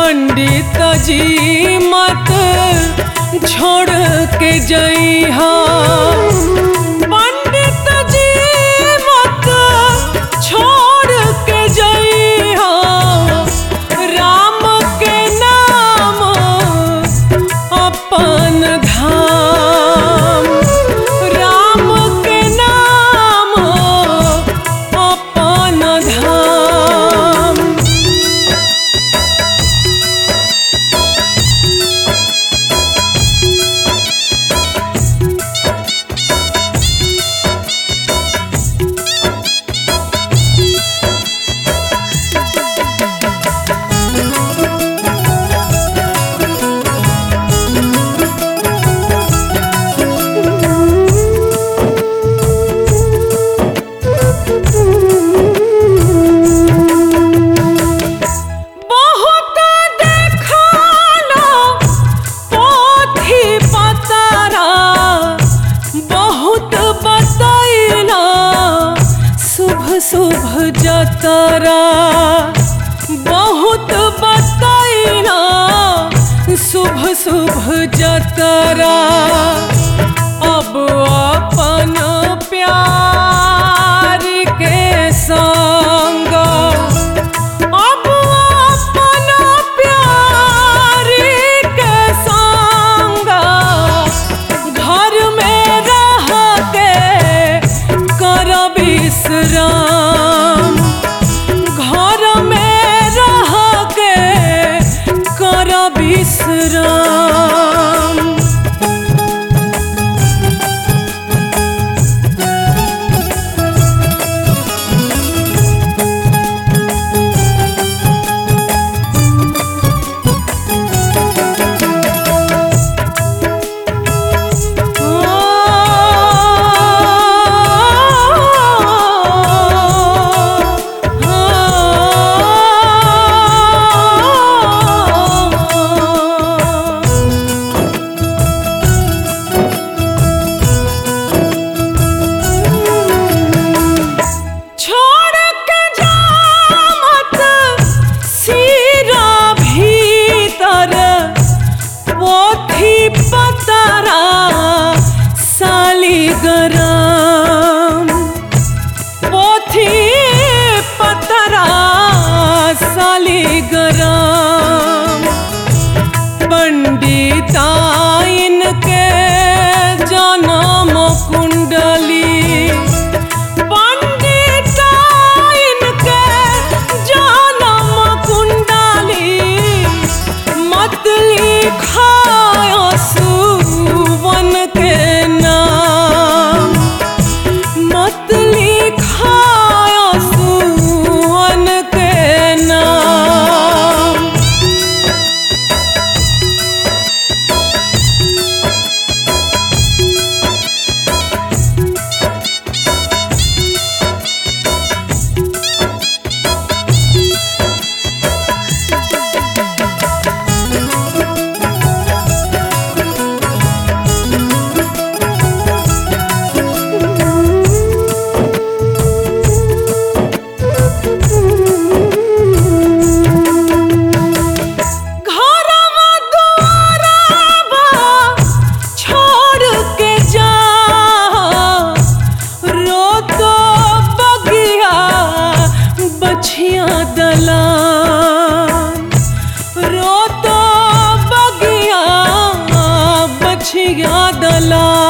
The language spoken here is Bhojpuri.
पंडित जी मत छोड़ के जइहा पंडित जी मत छोड़ के जइहा राम के नाम अपन धाम राम के नाम अपन धाम बहुत देखलो पोथी पतरा बहुत बतैला शुभ शुभ जतरा बहुत बतैला शुभ शुभ जतरा अब अपन प्यार के संग अब अपन प्यार के संग घर में रह के कर विश्राम घर में रह के कर विश्राम छोड़ के जा मत सिरा भीतर पोथी पतरा सालीग्राम पोथी पतरा सालीग्राम पंडिताइन के जन्म कुंडली पंडिताइन के जनम कुंडली मत लिखायो सुवन के नाम मत लिखायो सुवन के नाम घरवा दुआरवा छोड़ के जा रोतो बगिया बछिया दलान रोतो बगिया बछिया दलान